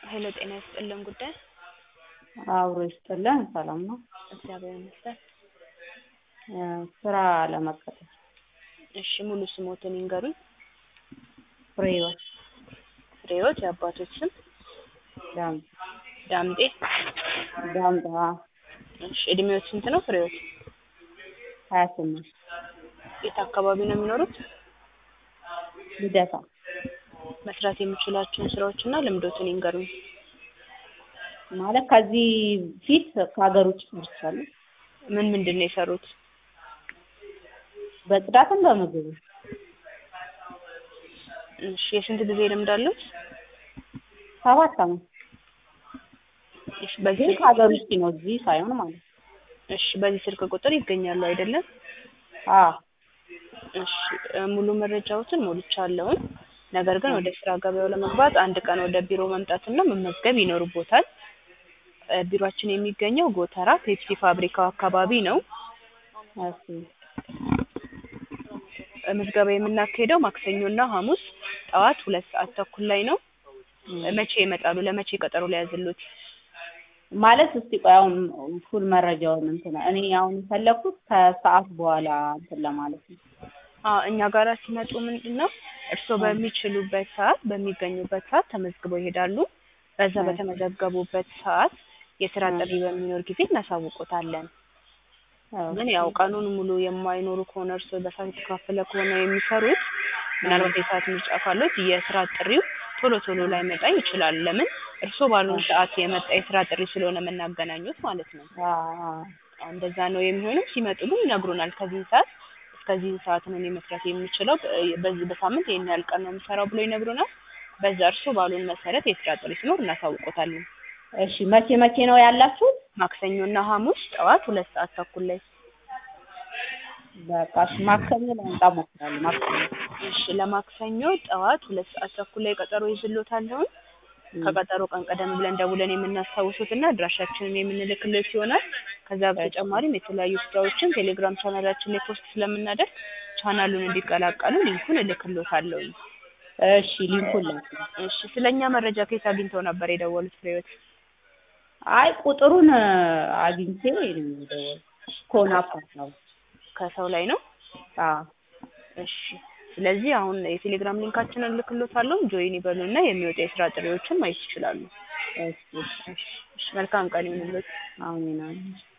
ሄሎ ጤና ይስጥልን ጉዳይ አብሮ ይስጥልን ሰላም ነው። እግዚአብሔር ይመስገን። ስራ ለመቀጠር እሺ ሙሉ ስሞትን ይንገሩኝ? ፍሬህይወት ፍሬህይወት የአባቶች ስም? ዳምጤ ዳምጤ ዳምጤ አዎ እሺ እድሜዎት ስንት ነው ፍሬህይወት? ሀያ ስምንት የት አካባቢ ነው የሚኖሩት? ልደታ መስራት የሚችሏቸውን ስራዎችና ልምዶትን ይንገሩኝ? ማለት ከዚህ ፊት ከሀገር ውጭ ሰርቻለሁ። ምን ምንድን ነው የሰሩት? በጽዳትም በምግብም እሺ የስንት ጊዜ ልምድ አሉት? ሰባት አመት እሺ በዚህ ግን ከሀገር ውጭ ነው እዚህ ሳይሆን ማለት ነው። እሺ በዚህ ስልክ ቁጥር ይገኛሉ አይደለም? አዎ እሺ ሙሉ መረጃዎትን ሞልቻለሁኝ። ነገር ግን ወደ ስራ ገበያው ለመግባት አንድ ቀን ወደ ቢሮ መምጣትና መመዝገብ ይኖርቦታል። እ ቢሮአችን የሚገኘው ጎተራ ፔፕሲ ፋብሪካው አካባቢ ነው። እሺ እ ምዝገባ የምናካሄደው ማክሰኞና ሐሙስ ጠዋት ሁለት ሰዓት ተኩል ላይ ነው። እ መቼ ይመጣሉ? ለመቼ ቀጠሮ ሊያዝልዎት? ማለት እስቲ ቆይ አሁን ፉል መረጃውን እንትን እኔ አሁን የፈለኩት ከሰዓት በኋላ እንትን ለማለት ነው። አዎ እኛ ጋር ሲመጡ ምንድን ነው እርስዎ በሚችሉበት ሰዓት በሚገኙበት ሰዓት ተመዝግበው ይሄዳሉ። በዛ በተመዘገቡበት ሰዓት የስራ ጥሪ በሚኖር ጊዜ እናሳውቆታለን። ግን ያው ቀኑን ሙሉ የማይኖሩ ከሆነ እርስዎ በሰዓት የተከፋፈለ ከሆነ የሚሰሩት ምናልባት የሰዓት ምርጫ ካለዎት የስራ ጥሪው ቶሎ ቶሎ ላይመጣ ይችላል። ለምን እርስዎ ባሉን ሰዓት የመጣ የስራ ጥሪ ስለሆነ የምናገናኙት ማለት ነው። አዎ አዎ እንደዛ ነው የሚሆነው። ሲመጡ ግን ይነግሩናል። ከዚህን ሰዓት እስከዚህን ሰዓት ነው እኔ መስራት የምችለው በዚህ በሳምንት ይሄን ያህል ቀን ነው የምሰራው ብሎ ይነግሩናል። በዛ እርስዎ ባሉን መሰረት የስራ ጥሪ ሲኖር እናሳውቆታለን። እሺ መቼ መቼ ነው ያላችሁት? ማክሰኞና ሐሙስ ጠዋት ሁለት ሰዓት ተኩል ላይ። በቃ እሺ ማክሰኞ ለመምጣት እሞክራለሁ። ማክሰኞ እሺ ለማክሰኞ ጠዋት ሁለት ሰዓት ተኩል ላይ ቀጠሮ ይዝልዎታለሁኝ። ከቀጠሮ ቀን ቀደም ብለን ደውለን የምናስታውሶትና አድራሻችንን የምንልክልዎት ይሆናል። ከዛ በተጨማሪም የተለያዩ ስራዎችን ቴሌግራም ቻናላችን ላይ ፖስት ስለምናደርግ ቻናሉን እንዲቀላቀሉ ሊንኩን እልክልዎታለሁኝ። እሺ ሊንኩን ላኩልኝ። እሺ ስለኛ መረጃ ከየት አግኝተው ነበር የደወሉት ፍሬህይወት? አይ ቁጥሩን አግኝቼ ነው የደወልኩት ከሆነ አፓርታማ ከሰው ላይ ነው? አዎ እሺ ስለዚህ አሁን የቴሌግራም ሊንካችንን እልክልዎታለሁ። ጆይን ይበሉና የሚወጡ የስራ ጥሪዎችን ማየት ይችላሉ። እሺ እሺ መልካም ቀን ይሁንልዎት። አሜን አሜን